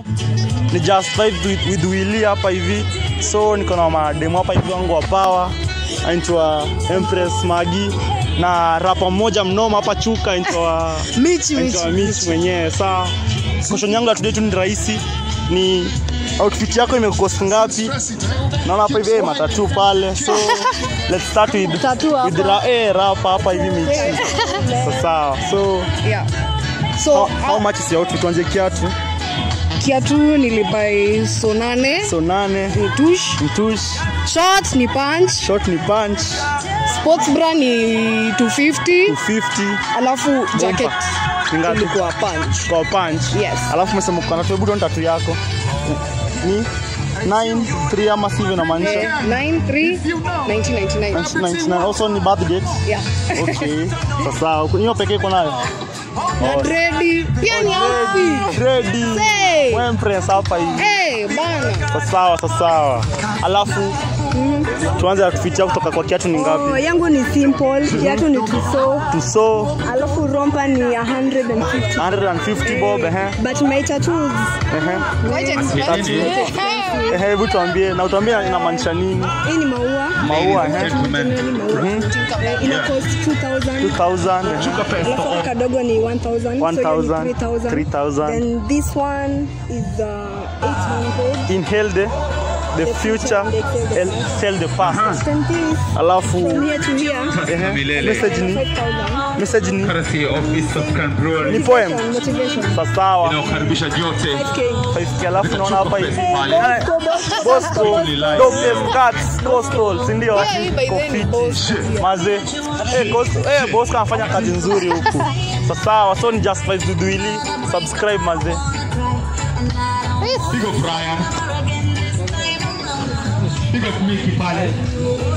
ni just vibe with, with Willy hapa hivi so niko na mademu hapa hivi wangu wa power anaitwa Empress Magi na rapa mmoja mnoma hapa chuka anaitwa Michi, anaitwa Michi. Mitch mwenyewe saa question yangu ya today tu ni rahisi ni outfit yako imekost ngapi naona hapa hivi eh, matatu pale so let's start with Tattoo hapa. with ra, eh, rapa hapa hivi Michi so, sawa so Yeah. how, So how much is your outfit tuanze kiatu kiatu nilibai so nane so nane ni tush mtush short ni punch short ni punch sports bra ni 250 250 alafu jacket Ni ngapi? ilikuwa punch kwa punch Yes. alafu umesema uko na tuebudo tatu yako ni 9 3 ama sivyo inamaanisha eh, 93 1999 99 also ni birth date yeah okay sasa hiyo pekee iko nayo na dredi pia ni outfit ready Hey. wewe impress hapa hivi eh bana sawa sawa alafu tuanze outfit yako kutoka kwa kiatu ni Oh, ngapi yangu ni simple kiatu ni tuso tuso alafu rompa ni 150 150 bob ehe but my tattoos ehe Tatu. ehe hebu tuambie na utuambie inamaanisha nini hii ni maua maua ehe generally maua Eh, ina cost 2000 2000 ehe alafu kadogo ni 1000 so hiyo 1000, ni 3000 3000. then this one is uh, 800 inhale the, the future and sell the past then this alafu from here to here ehe, message ni 5000 message ni Courtesy of East African Brewery. ni poem motivation sawa Inayokaribisha nyote 5k 5k alafu naona hapa hivi pale. Bosco Dope Cats Coastal si ndio hii by the way ni Kofiti. Bosco. maze eh Coastal eh Bosco anafanya kazi nzuri huku sawa so ni just five duduili subscribe maze Big up Brian. Big up Mickey pale.